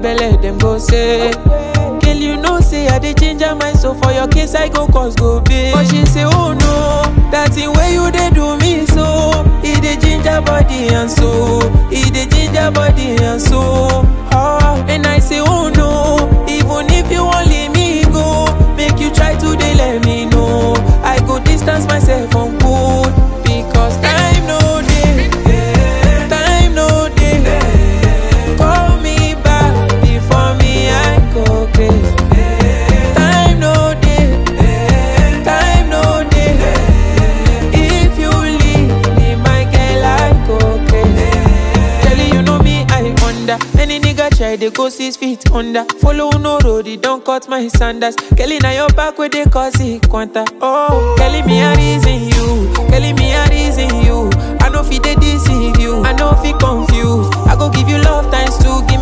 belle, them go say. Girl, you know say I dey change my mind, so for your case I go cause go pay. But she say, oh no, that thing where you dey do me so. It dey ginger body and so, it dey ginger body and so. Oh, and I say, oh no, even if you wan leave me go, make you try to dey let me know. I go distance myself from good because time no dey, time no dey. Call me back before me I go crazy. Time no dey, time no dey. If you leave me, my girl, I go crazy. Telling you know me, I under. Any nigga try, they go six feet under. Follow no road, it don't cut my sandals. Kelly, now your back where they cause it quanta. Oh, Kelly, me a reason you. Kelly, me a reason you. I know fi they deceive you. I know fi confused. I go give you love times two,